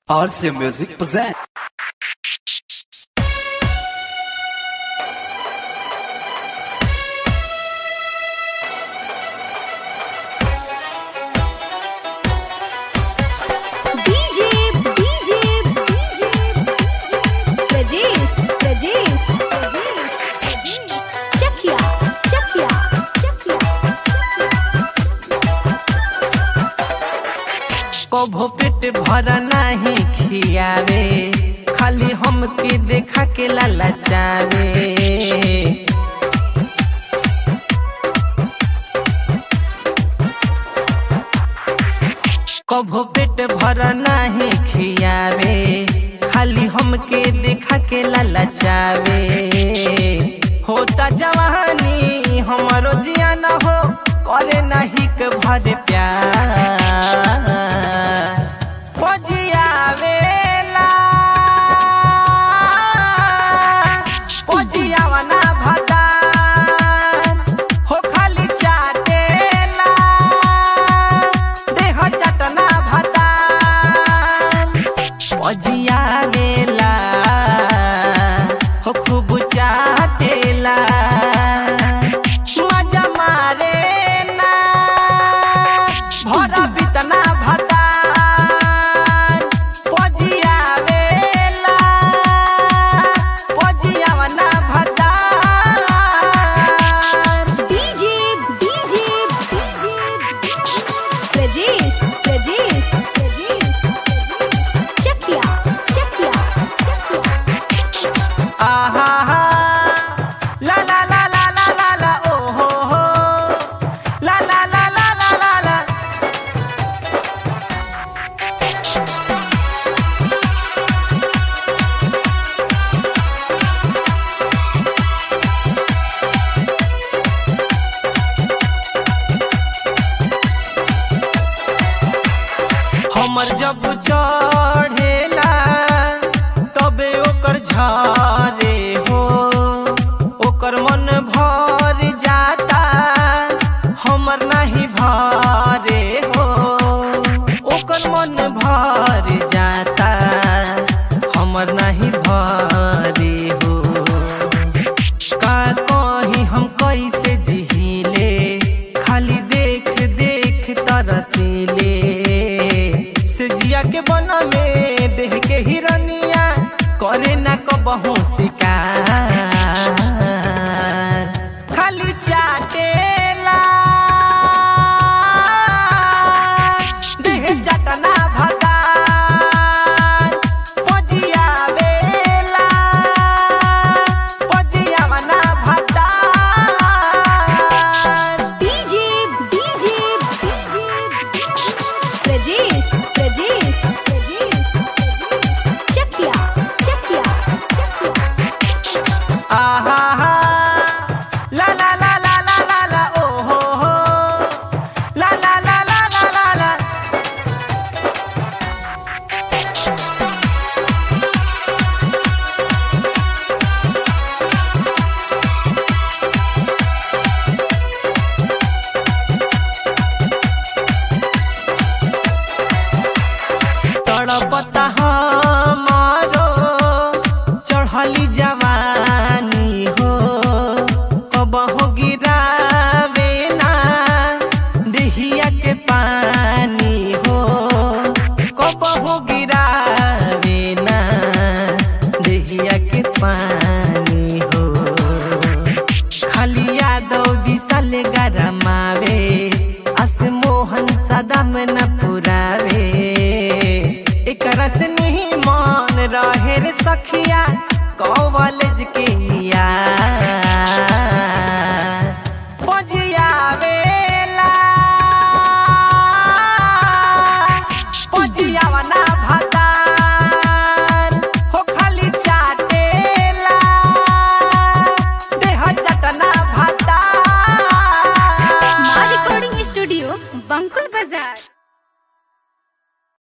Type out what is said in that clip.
RC Music present. DJ, DJ, Rajesh, Rajesh, Chakia, Chakia, Chakia. कभो पेट भर नाही खियावे खाली हमके देखा के लालचावे कभो पेट भर नाही खियावे खाली हमके देखा के लालचावे होता जवानी हमारो जियाना हो करे नाही के भर प्यार पजियावेला पजियावना भतार हो खाली चाटेला देह चटना भतार पजियावेला हो खूब चाटेला मजा मारे ना भरा बितना भतार पजियावेला पजियावना भतार DJ, DJ, Rajesh, Rajesh, Chakia, Chakia, Chakia. आहा हा ला ला ला ला ला ला ला ओ हो हो ला ला ला ला ला ला ला हमर जब चढ़ेला तबे ओकर झारे हो ओकर मन भर जाता हमर नहीं भरे हो ओकर मन भर जाता हमर नहीं भरे हो का कही हम कैसे जिहिले खाली देख देख तरसीले से जिया के बन में देह के हिरनिया करे ना कबहू शिकार खाली चाटेला देह चटना भतार पजियावेला पजियावना भतार DJ, DJ, Rajesh, Rajesh, Chakia, Chakia, Chakia. आहा हा ला ला ला ला ला ला ला ओ हो हो ला ला ला ला ला ला ला